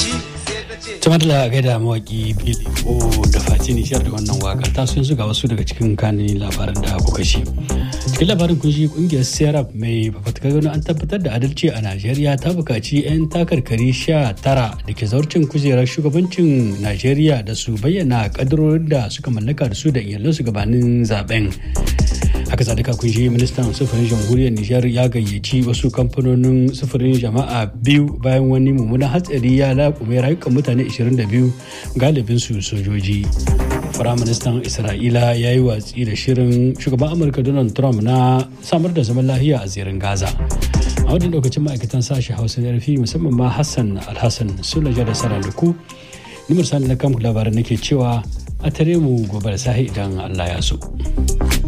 Tumatala gaida mawaki Billy O da Fati Nishar da wannan wakar ta sun ga wasu daga cikin kanin labaran da kuka shi. Cikin labarin kun shi kungiyar Serap mai fafatakar gano an tabbatar da adalci a Najeriya ta bukaci 'yan takarkari sha tara da ke zaurcin kujerar shugabancin Najeriya da su bayyana kadarorin da suka mallaka da su da iyalansu gabanin zaben. haka zalika kun shi ministan sufurin jamhuriyar nijar ya gayyaci wasu kamfanonin sufurin jama'a biyu bayan wani mummunan hatsari ya laƙume rayukan mutane 22 galibin su sojoji firaministan isra'ila ya yi watsi da shirin shugaban amurka donald trump na samar da zaman lahiya a zirin gaza a wadda lokacin ma'aikatan sashi hausa na rufi musamman ma hassan alhassan sulaja da saraluku nimar sani na kamku labaran nake cewa a tare mu gobe da sahi idan allah ya so.